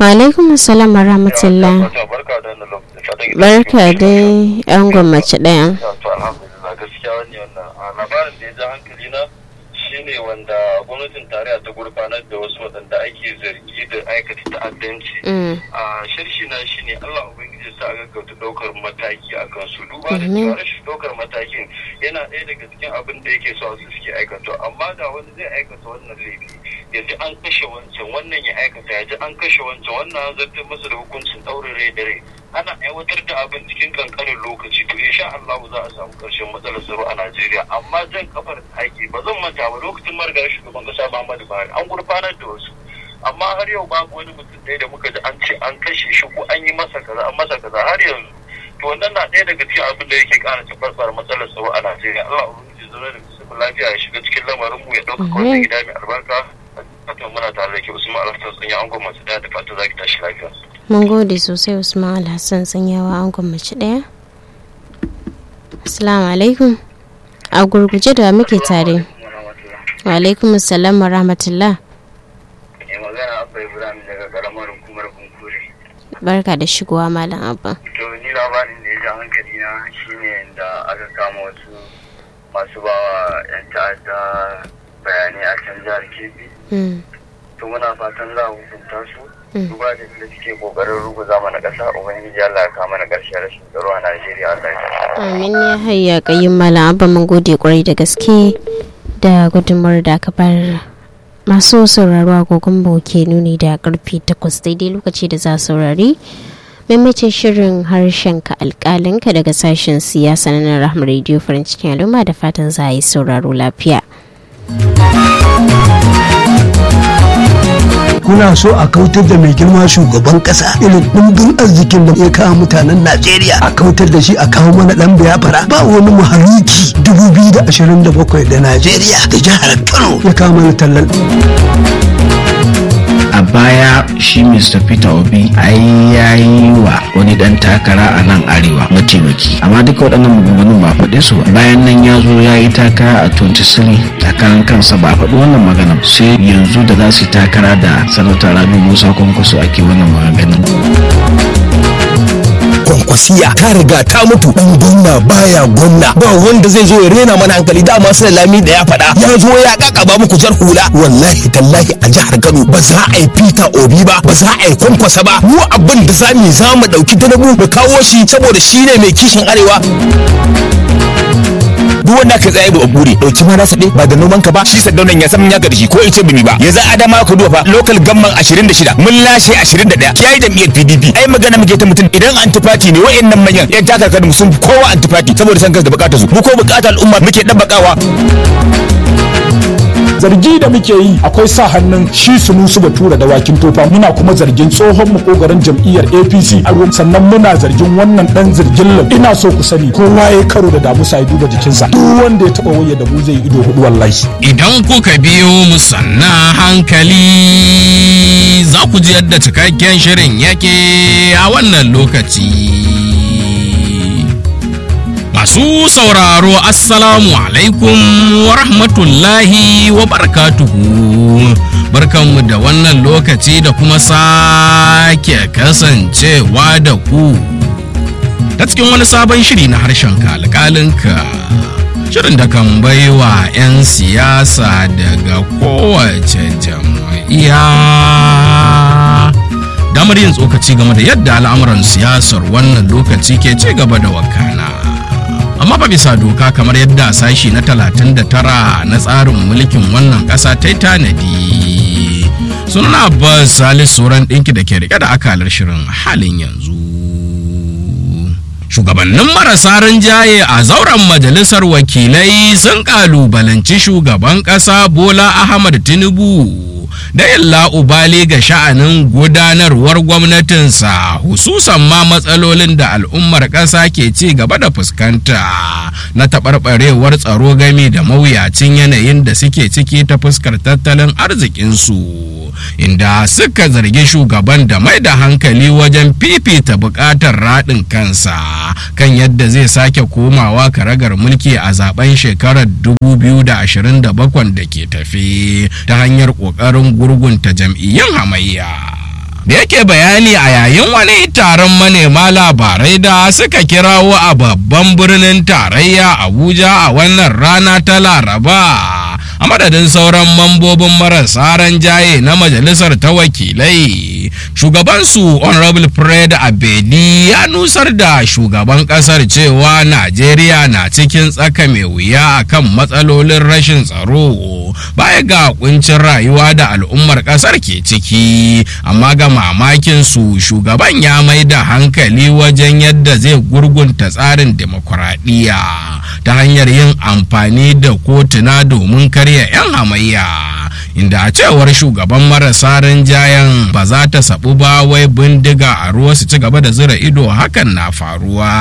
alaikum assalam wa rahmatullah barka da wannan lokacin barka dai an gwammaci ɗaya to alhamdulillah gaskiya wani wannan a labarin da ya ja hankali na shine wanda gwamnatin tarayya ta gurfanar da wasu waɗanda ake zargi da aikata ta'addanci a shirshi na shine Allah ubangiji sa gaggauta ɗaukar mataki a kan su duba da cewa rashin ɗaukar matakin yana ɗaya daga cikin abin da yake so su suke aikata amma da wani zai aikata wannan laifi ya ji an kashe wancan wannan ya aikata ya ji an kashe wancan wannan an zartar masa da hukuncin ɗaurin rai da rai ana aiwatar da abin cikin kankanin lokaci to insha Allah za a samu ƙarshen matsalar tsaro a Najeriya amma jan kafar ake ba zan manta ba lokacin margar shugaban kasa Muhammadu Buhari an gurfanar da wasu amma har yau babu wani mutum ɗaya da muka ji an ce an kashe shi ko an yi masa kaza an masa kaza har yanzu to wannan na ɗaya daga cikin abin da yake ƙara tabbatar matsalar tsaro a Najeriya Allah ubangiji zama da musulmi lafiya ya shiga cikin lamarin mu ya ɗauka kwanci gida mai albarka fatan muna tare da ke Usman Alhassan sun yi angon masu ɗaya da fatan za ki tashi lafiya. mun gode sosai Usman Alhassan sanyawa an gwammaci ɗaya Assalamu alaikum a gurguje da muke tare wa alaikum assalam wa rahmatullah magana abba ibrahim daga karamar hukumar kunkure barka da shigowa malam abba to ni labarin da ya ja hankali na shine da aka kama wasu masu bawa yan ta'adda bayanai a can jihar kebbi to muna fatan za a hukunta su duba da da suke kokarin ruguza mana kasa ubangiji Allah ya kama na karshe rashin tsaro a Najeriya Allah ya amin ya hayya kayin malam abba mun gode kwarai da gaske da gudunmawar da aka bar masu sauraro agogon ke nuni da karfe takwas daidai lokaci da za saurari maimacin shirin harshen ka alkalinka daga sashen siyasa na rahmar radio farin cikin al'umma da fatan za a yi sauraro lafiya kuna so a kautar da mai girma shugaban kasa irin dimbin arzikin da ya kawo mutanen najeriya a kautar da shi a kawo mana dan biyafara ba wani mahaluki 2027 da najeriya da jihar kano ya kawo mana tallan a baya shi mr peter obi ai ya yi wa wani dan takara a nan arewa mataimaki amma duka waɗannan maganganun ba faɗe su ba bayan nan ya zo ya yi takara a 23 takarar kansa ba faɗi wannan magana sai yanzu da za su yi takara da sanata rabi musa kwankwaso ake wannan maganganun kwankwasiya ta riga ta mutu dan gwamna baya gwamna ba wanda zai zo ya rena mana hankali dama sai lami da ya faɗa ya zo ya kakaba muku jar hula wallahi tallahi a jihar Kano ba za a yi Peter Obi ba ba za a yi kwankwasa ba mu abin da za mu za mu dauki danabu mu kawo shi saboda shi ne mai kishin arewa duk wanda ka tsaye da buri dauki ma nasa ba da noman ka ba shi sadaunan ya san ya ga da shi ko ice bimi ba ya za adama ka duba fa local gamman 26 mun lashe 21 yayi jam'iyyar PDP ai magana muke ta mutum idan antifati ne wayannan manyan yan takarkar mu sun kowa antifati saboda san kanka da bukatar su mu ko bukatar al'umma muke dabbakawa zargi da muke yi akwai sa hannun shi sunusu batura da wakin tofa muna kuma zargin tsohon makogaran jam'iyyar apc a ruwan sannan muna zargin wannan dan zargin lam ina so ku sani kowa ya karo da damusa ya duba jikinsa duk wanda ya taba wayar da mu zai ido hudu wallahi idan kuka biyo mu sannan hankali za ku ji yadda cikakken shirin yake a wannan lokaci Masu sauraro Assalamu alaikum wa rahmatullahi wa barakatuhu. Barkanmu da wannan lokaci da kuma sake kasancewa da ku. Ta cikin wani sabon shiri na harshen alƙalinka. Shirin da kan baiwa 'yan siyasa daga kowace jam'iyya. Damar yin tsokaci game da yadda al'amuran siyasar wannan lokaci ke ci gaba da wakana. amma ba bisa doka kamar yadda sashi na 39 na tsarin mulkin wannan ƙasa ta yi tanadi sunan abbas salis sauran ɗinki da ke rike da akalar shirin halin yanzu shugabannin marasa rinjaye a zauren majalisar wakilai sun kalubalanci shugaban ƙasa bola ahmad tinubu da illa ubali ga sha'anin gudanarwar gwamnatinsa hususan ma matsalolin da al'ummar ƙasa ke ci gaba da fuskanta na taɓarɓarewar tsaro game da mawuyacin yanayin da suke ciki ta fuskar tattalin arzikinsu inda suka zargi shugaban da mai da hankali wajen fifita buƙatar raɗin kansa kan yadda zai sake komawa karagar mulki a zaben shekarar 2027 da ke tafe ta hanyar ƙoƙarin gurgunta jam'iyyun hamayya da yake bayani a yayin wani taron manema labarai da suka kirawo a babban birnin tarayya abuja a wannan rana ta laraba a madadin sauran mambobin marasa jaye na majalisar ta wakilai shugabansu honorable fred abedi ya nusar da shugaban kasar cewa najeriya na cikin tsaka mai wuya akan matsalolin rashin tsaro baya ga kuncin rayuwa da al'ummar kasar ke ciki amma ga mamakin su shugaban ya mai da hankali wajen yadda zai gurgunta tsarin demokuraɗiyya ta hanyar yin amfani da kotuna domin karya 'yan hamayya inda a cewar shugaban marasa rinjayen ba za ta sabu ba wai bindiga a ruwa su ci gaba da zira ido hakan na faruwa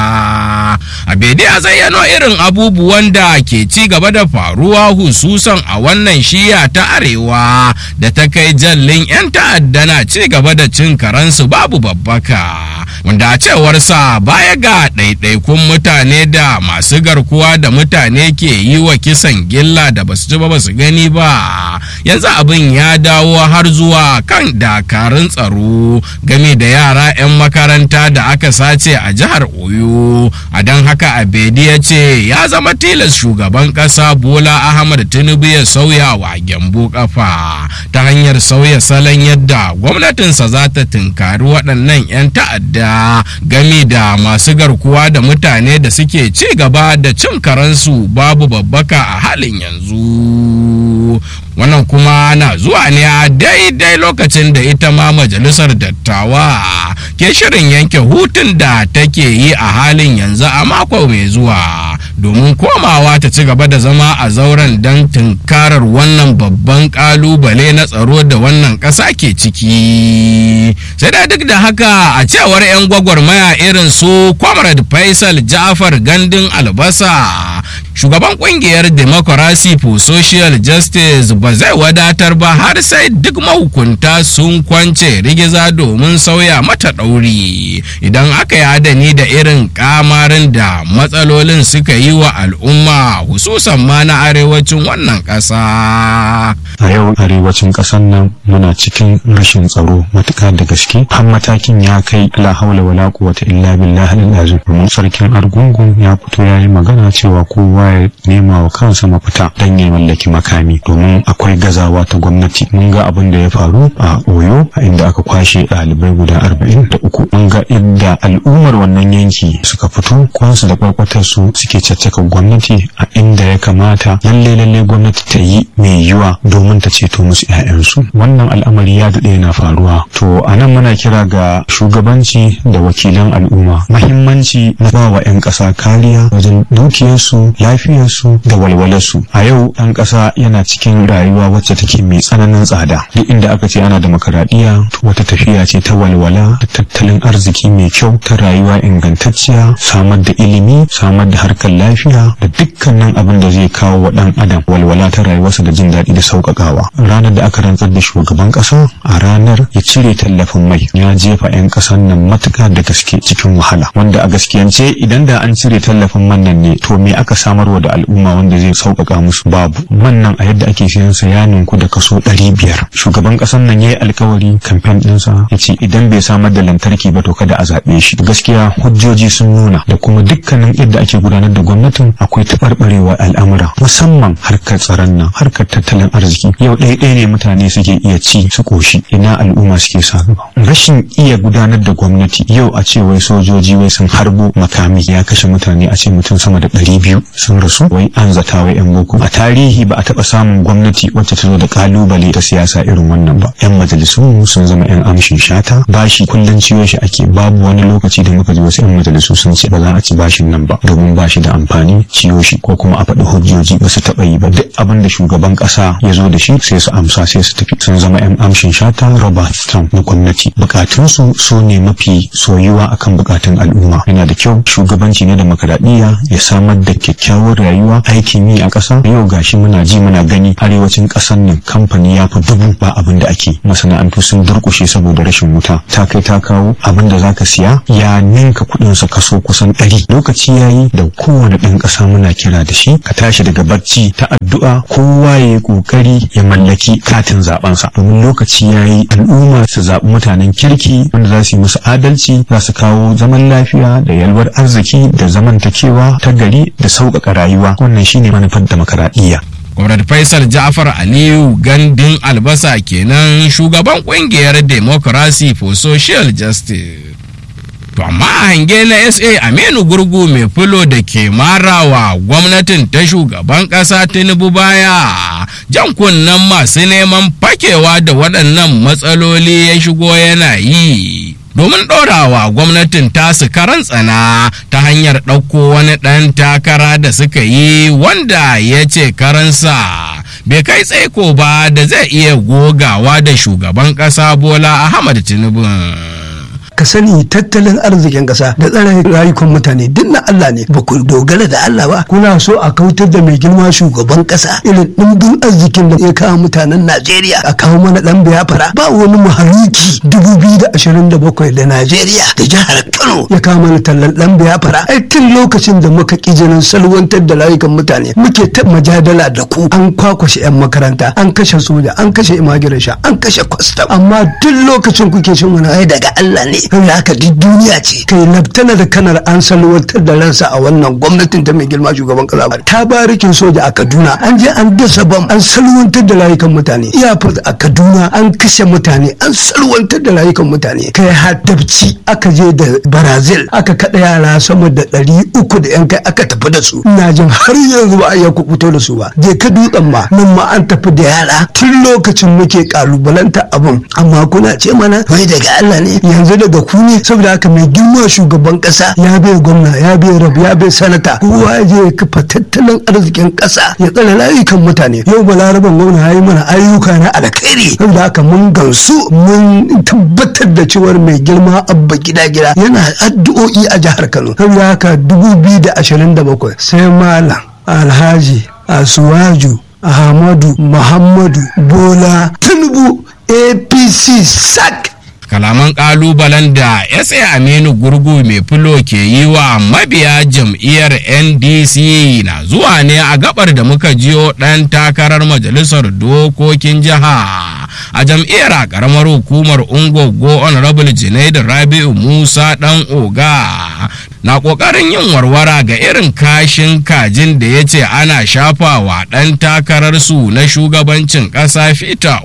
a bede a zayyano irin abubuwan da ke ci gaba da faruwa hususan a wannan shiya ta arewa da ta kai jallin 'yan ta'adda na ci gaba da cin karansu babu babbaka wanda a cewarsa baya ga ɗaiɗaikun mutane da masu garkuwa da mutane ke yi wa kisan gilla da basu ji ba basu gani ba yanzu abin ya dawo har zuwa kan dakarun tsaro game da yara 'yan makaranta da aka sace a jihar oyo a don haka abedi ya ce ya zama tilas shugaban ƙasa bola ahmad tinubu ya sauya wa gyambo kafa ta hanyar sauya salon yadda gwamnatinsa za ta tunkari waɗannan 'yan ta'adda game da masu garkuwa da mutane da suke ci gaba da cin karansu babu babbaka a halin yanzu wannan kuma na zuwa ne a daidai lokacin da ita ma majalisar dattawa ke shirin yanke hutun da take yi a halin yanzu a mako mai zuwa domin komawa ta ci gaba da zama a zauren don tunkarar wannan babban kalubale na tsaro da wannan ƙasa ke ciki sai da duk da haka a cewar 'yan gwagwarmaya irin su comrade faisal jafar gandun albasa shugaban kungiyar democracy for social justice ba zai wadatar ba har sai duk mahukunta sun kwance rigiza domin sauya mata ɗauri idan aka yi adani da irin kamarin da matsalolin suka yi wa al'umma hususan ma na arewacin wannan ƙasa. a yau arewacin ƙasar nan muna cikin rashin tsaro matuƙa da gaske har matakin ya kai la haula wala quwwata illa billahi al-azim domin sarkin argungun ya fito ya yi magana cewa kowa ya nema wa kansa mafita dan ya mallaki makami domin akwai gazawa ta gwamnati mun ga abin da ya faru a oyo a inda aka kwashe ɗalibai guda arba'in da uku mun ga inda al'ummar wannan yanki suka fito kwansu da kwarkwatar su suke caccaka gwamnati a inda ya kamata lalle lalle gwamnati ta yi mai yiwa domin ta ceto musu 'ya'yansu wannan al'amari ya daɗe yana faruwa to a nan muna kira ga shugabanci da wakilan al'umma mahimmanci na ba wa 'yan ƙasa kariya wajen dukiyarsu lafiyarsu da walwalarsu a yau ɗan ƙasa yana cikin rayuwa wacce take mai tsananin tsada duk inda aka ce ana demokaradiyya wata tafiya ce ta walwala da tattalin arziki mai kyau ta rayuwa ingantacciya samar da ilimi samar da harkar lafiya da dukkanin abin da zai kawo wa ɗan adam walwala ta rayuwarsa da jin daɗi da sauƙaƙawa ranar da aka rantsar da shugaban ƙasa a ranar ya cire tallafin mai ya jefa 'yan ƙasar nan matuƙa da gaske cikin wahala wanda a gaskiyance idan da an cire tallafin man nan ne to me aka samarwa da al'umma wanda zai sauƙaƙa musu babu man nan a yadda ake siyan sa ya ninku da kaso ɗari biyar shugaban ƙasar nan ya yi alkawari kamfen ɗinsa ya ce idan bai samar da lantarki ba to kada a zaɓe shi gaskiya hujjoji sun nuna da kuma dukkanin yadda ake gudanar da gwamnatin akwai taɓarɓarewa al'amura musamman harkar tsaron nan harkar tattalin arziki yau ɗaya ɗaya ne mutane suke iya ci su ƙoshi ina al'umma suke sa gaba rashin iya gudanar da gwamnati yau a ce wai sojoji wai sun harbo makami ya kashe mutane a ce mutum sama da ɗari biyu sun rasu wai an zata wai yan boko a tarihi ba a taɓa samun gwamnati wacce ta zo da kalubale ta siyasa irin wannan ba yan majalisu sun zama yan amshin shata bashi kullum ciwo shi ake babu wani lokaci da muka ji wasu yan majalisu sun ce ba za a ci bashin nan ba domin bashi da amfani ciwo shi ko kuma a faɗi hujjoji ba su taɓa yi ba duk abin da shugaban ƙasa ya zo da shi sai su amsa sai su tafi sun zama yan amshin shata robert trump na gwamnati bukatunsu su ne mafi soyuwa akan bukatun al'umma yana da kyau shugabanci na demokaradiyya ya samar da kyakkyawar rayuwa aikin yi a ƙasa yau gashi muna ji muna gani arewacin ƙasar nan kamfani ya fi dubu ba abin da ake masana'antu sun durƙushe saboda rashin wuta ta kai ta kawo abin da zaka siya ya ninka kuɗin sa kaso kusan ɗari lokaci yayi da kowane ɗan ƙasa muna kira da shi ka tashi daga barci ta addu'a kowa ya yi ƙoƙari yi ya mallaki katin zabensa domin lokaci ya yi al'umma su zaɓi mutanen kirki wanda za su yi musu adalci za su kawo zaman lafiya da yalwar arziki da zamantakewa ta gari da sauƙaƙa rayuwa wannan shine manufar demokaradiyya Comrade Faisal Ja'far Aliyu gandun albasa kenan shugaban kungiyar Democracy for Social Justice. To amma hange na SA Aminu Gurgu mai fulo da ke marawa gwamnatin ta shugaban ƙasa Tinubu baya jan kunnen masu neman fakewa da waɗannan matsaloli ya shigo yana yi. domin ɗorawa gwamnatin tasu karan tsana ta hanyar ɗauko wani ɗan takara da suka yi wanda ya ce karansa bai kai tsaiko ba da zai iya gogawa da shugaban ƙasa bola ahmad tinubu ka sani tattalin arzikin kasa da tsare rayukan mutane duk na Allah ne ba ku dogara da Allah ba kuna so a kautar da mai girma shugaban kasa irin dimbin arzikin da ya kawo mutanen Najeriya a kawo mana dan biyafara ba wani mahaluki 2027 da Najeriya da jihar Kano ya kawo mana tallan dan biyafara ai tun lokacin da muka ki jinin salwantar da rayukan mutane muke ta majadala da ku an kwakwashe yan makaranta an kashe soja an kashe immigration an kashe custom amma duk lokacin kuke shin wani ai daga Allah ne saboda haka duk duniya ce kai laftana da kanar an salwantar da ransa a wannan gwamnatin ta mai girma shugaban kasa ta barikin soja a kaduna an je an dasa bam an salwantar da rayukan mutane iyafar a kaduna an kashe mutane an salwantar da rayukan mutane kai haddabci aka je da brazil aka kada yara sama da ɗari uku da yan kai aka tafi da su ina jin har yanzu ba a iya kubuto da su ba je ka dutsen ma nan ma an tafi da yara tun lokacin muke kalubalanta abin amma kuna ce mana wai daga Allah ne yanzu daga da ku ne saboda haka mai girma shugaban kasa ya bai gwamna ya bai rab ya bai sanata kowa ya je ya kafa tattalin arzikin kasa ya tsare layukan mutane yau balaraban gwamna ya yi mana ayyuka na alkhairi saboda haka mun gansu mun tabbatar da cewar mai girma abba gida gida yana addu'o'i a jihar kano saboda haka 2027 sai malam alhaji asuwaju ahmadu muhammadu bola tinubu apc sac kalaman kalubalen da sa aminu gurgu mai fulo ke yi wa mabiya jam'iyyar ndc na zuwa ne a gabar da muka jiyo ɗan takarar majalisar dokokin jiha a jam'iyyar a karamar hukumar ungogo honorable junaidu rabi'u musa dan oga na kokarin yin warwara ga irin kashin kajin da ya ce ana shafawa ɗan takararsu na shugabancin ƙasa fita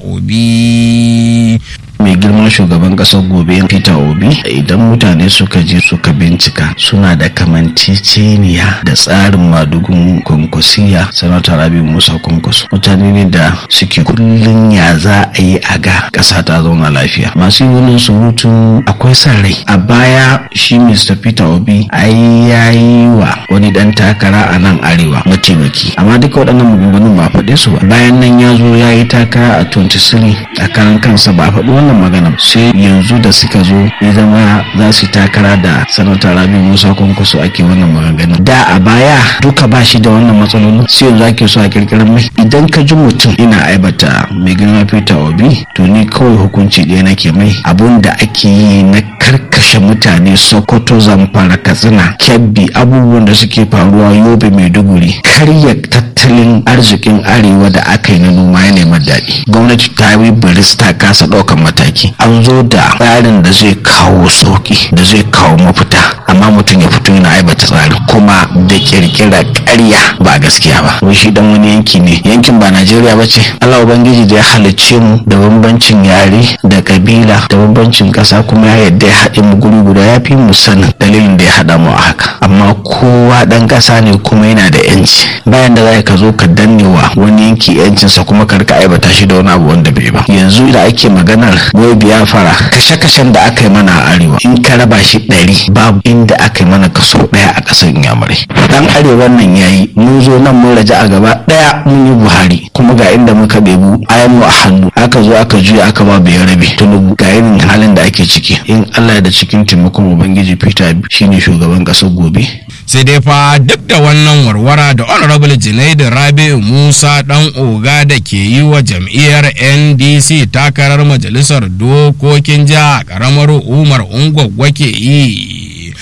obi mai girman shugaban kasar gobe peter obi idan mutane suka je suka bincika suna da kamanceceniya da tsarin madugun kwankwasiya sanata rabi musa kwankwaso mutane ne da suke kullum ya za a yi a ga kasa ta zauna lafiya masu yin surutun akwai son rai a baya shi mr peter obi ai ya yi wa wani dan takara a nan arewa mataimaki amma duka waɗannan maganganun ba faɗe su ba bayan nan ya zo ya yi takara a 23 a karan kansa ba faɗi wannan magana sai yanzu da suka zo ya zama za su takara da sanata rabi musa kwankwaso ake wannan maganganun da a baya duka ba shi da wannan matsalolin sai yanzu ake so a kirkirar mai idan ka ji mutum ina aibata mai girma peter obi to ni kawai hukunci ɗaya nake mai abun da ake yi na karkashe mutane sokoto zamfara katsina kebbi abubuwan da suke faruwa yobe maiduguri karya tattalin arzikin arewa da aka yi na noma ya nema daɗi gwamnati ta yi biris ta kasa ɗaukan mataki an zo da tsarin da zai kawo sauki da zai kawo mafita amma mutum ya fito yana aibata tsarin kuma da kirkira ƙarya ba gaskiya ba wai shi dan wani yanki ne yankin ba najeriya ba ce allah ubangiji da ya halicce mu da bambancin yare da kabila da bambancin ƙasa kuma ya yadda ya haɗe mu guri guda ya fi mu sanin dalilin da ya haɗa mu a haka amma kowa ɗan ƙasa ne kuma yana da yanci bayan da za ka zo ka danne wa wani yanki yancinsa kuma ka rika aibata shi da wani abu wanda bai ba yanzu da ake maganar wai biyafara kashe-kashen da aka yi mana a arewa in ka raba shi ɗari babu inda aka yi mana kaso ɗaya a ƙasar inyamurai dan arewa nan yayi mun zo nan mun raja a gaba ɗaya mun yi buhari kuma ga inda muka ɗebu ayan mu a hannu aka zo aka juya aka ba bai rabe tunubu ga irin halin da ake ciki in allah da cikin taimakon ubangiji peter shine shugaban ƙasar gobe sai dai fa duk da wannan warwara da honorable junaidu rabi'u musa dan oga da ke yi wa jam'iyyar ndc takarar majalisar dokokin jiha karamar umar ungwaggwa ke yi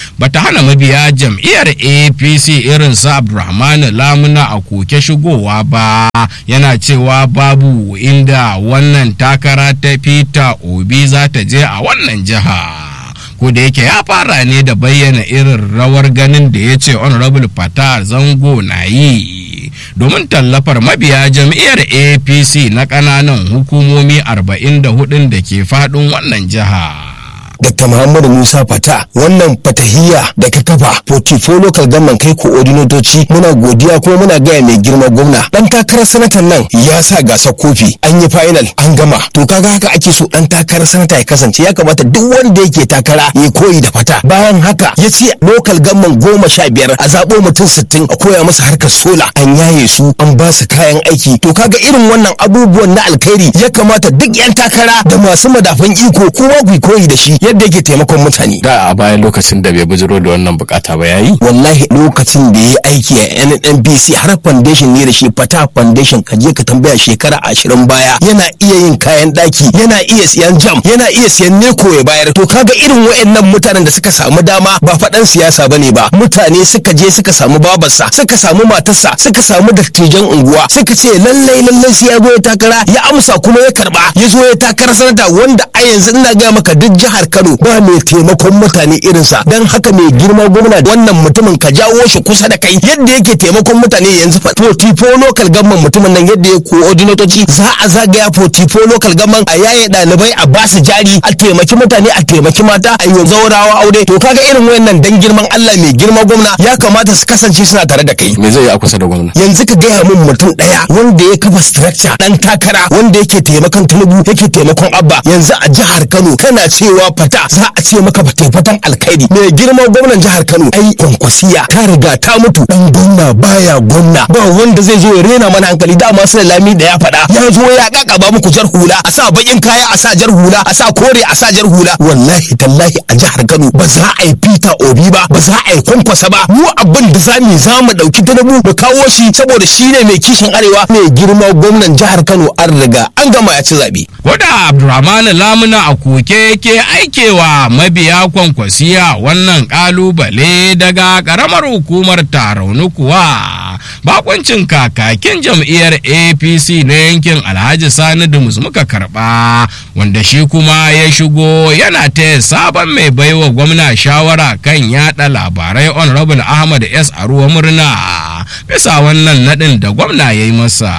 bata hana mabiya jam'iyyar apc irin su abdulrahman lamuna a koke shigowa ba yana cewa babu inda wannan takara ta peter obi za ta je a wannan jiha ko da yake ya fara ne da bayyana irin rawar ganin da ya ce honorable fatah zango na yi domin tallafar mabiya jam'iyyar apc na ƙananan hukumomi 44 da ke faɗin wannan jiha. Dr. Muhammadu Musa Fata wannan fatahiya da ka kafa portfolio local government kai coordinatoci muna godiya kuma muna gaya mai girma gwamna dan takarar sanatan nan ya sa gasar kofi an yi final an gama to kaga haka ake so dan takarar sanata ya kasance ya kamata duk wanda yake takara ya koyi da fata bayan haka ya ce local government goma sha biyar a zaɓo mutum sittin a koya masa harkar sola an yaye su an ba su kayan aiki to kaga irin wannan abubuwan na alkhairi ya kamata duk yan takara da masu madafan iko kuma ku koyi da shi yadda yake taimakon mutane da a bayan lokacin da bai bujiro da wannan bukata ba yayi wallahi lokacin da ya aiki a NNPC har foundation ne da shi fata foundation ka je ka tambaya shekara ashirin baya yana iya yin kayan daki yana iya siyan jam yana iya siyan neko ya bayar to kaga irin wayannan mutanen da suka samu dama ba faɗan siyasa bane ba mutane suka je suka samu babarsa suka samu matarsa suka samu dattijan unguwa suka ce lallai lallai sai ya zo ya takara ya amsa kuma ya karba ya zo ya takara sanata wanda a yanzu ina ga maka duk jihar Kano ba mai taimakon mutane irinsa don haka mai girma gwamna wannan mutumin ka jawo shi kusa da kai yadda yake taimakon mutane yanzu fa potifo local government mutumin nan yadda ya coordinatoci za a zagaya potifo local government a yaye ɗalibai a basu jari a taimaki mutane a taimaki mata a yi zaurawa aure to kaga irin wayannan dan girman Allah mai girma gwamna ya kamata su kasance suna tare da kai me zai yi a kusa da gwamna yanzu ka gaya min mutum ɗaya wanda ya kafa structure dan takara wanda yake taimakon Tinubu yake taimakon Abba yanzu a jihar Kano kana cewa fata za a ce maka ba fatan alkhairi mai girma gwamnan jihar Kano ai kwankwasiya ta riga ta mutu dan gwamna baya gwamna ba wanda zai zo ya rena mana hankali dama sai lami da ya faɗa ya zo ya kakaba muku jar hula a sa bakin kaya a sa jar hula a sa kore a sa jar hula wallahi tallahi a jihar Kano ba za a yi Peter Obi ba ba za a yi kwankwasa ba mu abin da za mu za mu dauki Tinubu mu kawo shi saboda shi ne mai kishin arewa mai girma gwamnan jihar Kano an riga an gama ya ci zabe Koda Abdulrahman Lamuna a koke yake aikewa mabiya kwankwasiya wannan kalubale daga karamar hukumar tarauni kuwa bakoncin kakakin jam'iyyar apc na yankin alhaji sani dumus muka karba wanda shi kuma ya shigo yana taya sabon mai baiwa gwamna shawara kan yada labarai honorable ahmad s aruwa murna bisa wannan nadin da gwamna ya yi masa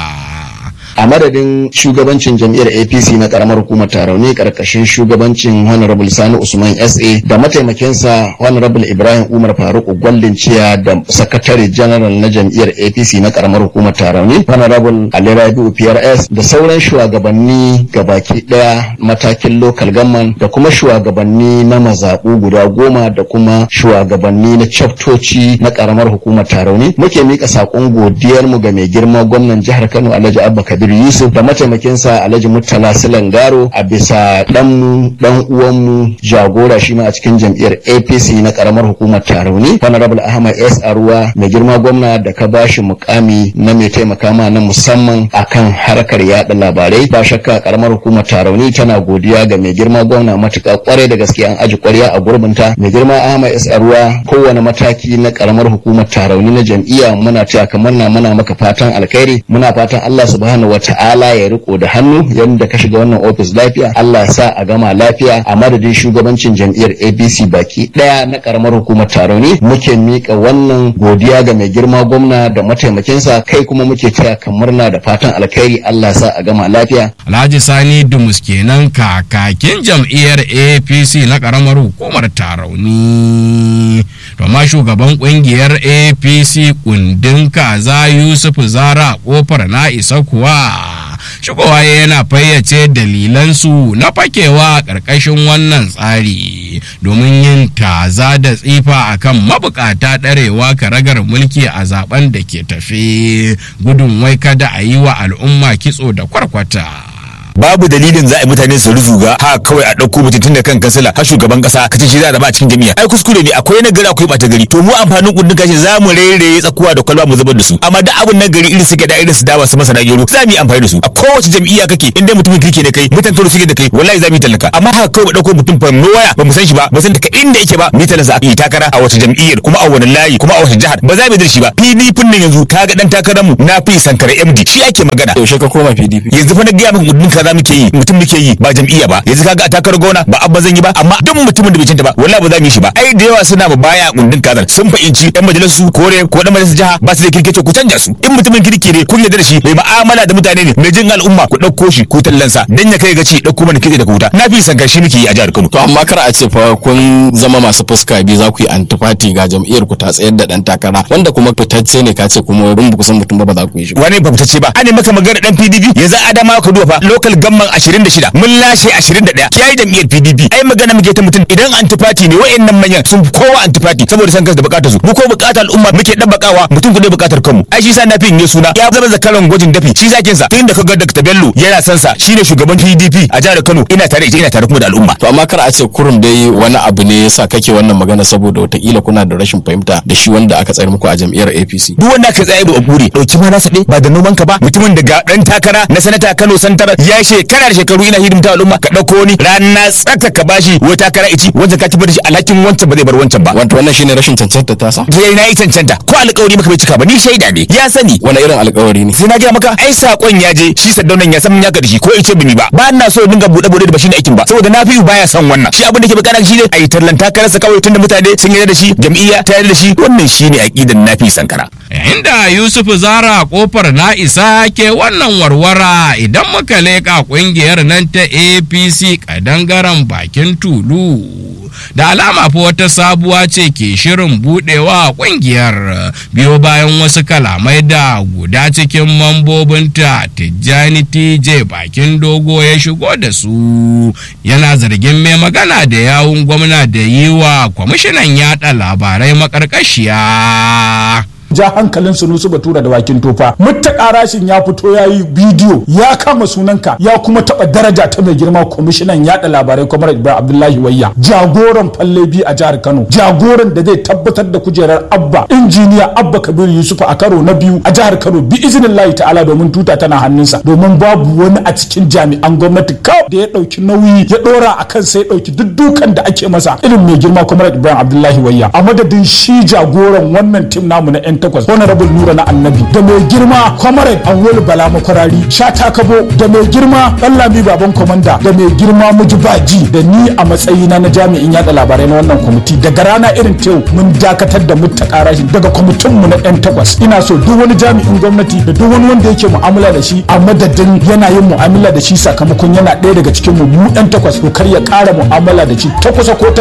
a madadin shugabancin jam'iyyar apc na karamar hukumar tarauni karkashin shugabancin honorable sani usman sa da mataimakinsa honorable ibrahim umar faruk gwallin ciya da sakatare general na jam'iyyar apc na karamar hukumar tarauni honorable ali rabiu prs da sauran shugabanni gabaki daya matakin local government da kuma shugabanni na mazaɓu guda goma da kuma shugabanni na chaptoci na karamar hukumar tarauni muke mika saƙon godiyarmu ga mai girma gwamnan jihar kano alhaji abba kabir yusuf da mataimakinsa alhaji murtala silangaro a bisa ɗanmu ɗan uwanmu jagora shi ma a cikin jam'iyyar apc na karamar hukumar tarauni honorable ahmad s aruwa mai girma gwamna da ka bashi mukami na mai taimaka ma na musamman akan harkar yada labarai ba shakka karamar hukumar tarauni tana godiya ga mai girma gwamna matuƙa kwarai da gaske an aji kwarya a gurbinta mai girma ahmad s aruwa kowane mataki na karamar hukumar tarauni na jam'iyya muna taya kamar na muna maka fatan alkhairi muna fatan allah subhanahu wa ta'ala ya riko da hannu yadda ka shiga wannan ofis lafiya Allah sa a gama lafiya a madadin shugabancin jam'iyyar APC baki daya na karamar hukumar Tarauni muke mika wannan godiya ga mai girma gwamna da mataimakinsa kai kuma muke taya kan murna da fatan alkhairi Allah sa a gama lafiya Alhaji Sani Dumus kenan kakakin jam'iyyar APC na karamar hukumar Tarauni to ma shugaban kungiyar APC kundin kaza Yusuf Zara kofar na isa kuwa shigowa yana fayyace dalilansu na fakewa ƙarƙashin wannan tsari domin yin taza da tsifa akan mabukata ɗarewa karagar mulki a zaben da ke tafe gudun wai kada a yi wa al'umma kitso da kwarkwata. babu dalilin za a yi mutane su ruzuga ha kawai a ɗauko mutum tun da kan kansila har shugaban kasa kace shi za a zama a cikin jami'a ai kuskure ne akwai na gari akwai ɓata gari to mu amfanin kundin kashi za mu rere tsakuwa da kwalba mu zubar da su amma da abun na gari irin su da irin su dawa su masana gero za mu yi amfani da su a kowace jam'iyya kake in dai mutumin kirki ne kai mutan karo suke da kai wallahi za mu yi tallaka amma haka kawai ba ɗauko mutum fa waya ba mu san shi ba ba san daga inda yake ba mu talasa a yi takara a wace jam'iyyar kuma a wani layi kuma a wace jihar ba za mu yi da shi ba PDP nan yanzu kaga dan takarar mu na fi sankara MD shi ake magana yaushe ka koma PDP yanzu fa na gaya maka kudin kaza muke yi mutum muke yi ba jam'iyya ba yanzu kaga a takarar gona ba abba zan yi ba amma duk mutumin da bai cinta ba wallahi ba za mu yi shi ba ai da yawa suna ba baya kundin kazar sun fahimci yan majalisu kore ko dan majalisar jiha ba su da kirkice ku canja su in mutumin kirki ne kun yarda da shi mai mu'amala da mutane ne mai jin al'umma ku dauko shi ku tallansa dan ya kai gaci dauko mana kitse daga wuta na fi sankar shi muke yi a jihar Kano to amma kar a ce fa kun zama masu fuska biyu za ku yi antifati ga jam'iyyar ku ta tsayar da dan takara wanda kuma fitacce ne ka ce kuma wurin ba ku san mutum ba ba za ku yi shi wani ba fitacce ba ane maka magana dan PDP yanzu Adama ka duba fa local gamman 26 mun lashe 21 yayi jam'iyyar PDP ai magana muke ta mutum idan antifati ne wayannan manyan sun kowa antifati saboda san kansu da bukatar su mu ko bukatar al'umma muke dabbakawa mutum ku ne bukatar kanmu ai shi sa na fin ne suna ya zama zakaran gwajin dafi shi zakin sa tun da kaga Dr. Bello yana san sa shine shugaban PDP a jihar Kano ina tare da ina tare kuma da al'umma to amma kar a ce kurum dai wani abu ne yasa kake wannan magana saboda watakila kuna da rashin fahimta da shi wanda aka tsayar muku a jam'iyyar APC duk wanda aka tsaye da bure dauki ma nasa dai ba da noman ka ba mutumin daga dan takara na sanata Kano santar ya shekara da shekaru ina hidimta al'umma ka dauko ni rana tsaka ka bashi wata takara ici wanda ka tabbata shi alhakin wancan ba zai bar wancan ba wato wannan shine rashin cancanta ta sa je na yi cancanta ko alƙawari maka bai cika ba ni shaida ne ya sani wani irin alƙawari ne sai na ga maka ai sakon ya je shi saddaunan ya san ya da shi ko ice bini ba ba na so dinga bude bude da ba shine aikin ba saboda na fi baya son wannan shi abin da ke bukata shi ne ai tallan takararsa kawai tunda mutane sun yarda da shi jam'iyya ta yarda da shi wannan shine aqidan nafi sankara yayin da Yusuf Zara kofar na isa ke wannan warwara idan muka leƙa ƙungiyar nan ta APC kadangaren bakin tulu da alama fa wata sabuwa ce ke shirin budewa ƙungiyar biyo bayan wasu kalamai da guda cikin mambobinta Tijjani TJ bakin dogo ya shigo da su yana zargin mai magana da yawun gwamna da yi wa kwamishinan yada labarai makarkashiya. ja hankalin sunusu batura da wakin tofa muttaka rashin ya fito ya yi bidiyo ya kama sunanka ya kuma taba daraja ta mai girma kwamishinan yada labarai kwamar ibrahim abdullahi wayya jagoran fallebi a jihar kano jagoran da zai tabbatar da kujerar abba injiniya abba kabir yusuf a karo na biyu a jihar kano bi izinin layi ta'ala domin tuta tana hannunsa domin babu wani a cikin jami'an gwamnati kawai da ya dauki nauyi ya dora a kan sai dauki duk dukan da ake masa irin mai girma kwamar ibrahim abdullahi wayya a madadin shi jagoran wannan tim namu na yan takwas honorable nura na annabi da mai girma kwamarai anwol bala makwarari shata kabo da mai girma lami baban komanda da mai girma mujibaji da ni a matsayina na jami'in yada labarai na wannan kwamiti daga rana irin tew mun dakatar da muttaka rashin daga kwamitin mu na yan takwas ina so duk wani jami'in gwamnati da duk wani wanda yake mu'amala da shi a madadin yana yin mu'amala da shi sakamakon yana ɗaya daga cikin mu mu yan takwas to kar ya ƙara mu'amala da shi ta kusa ko ta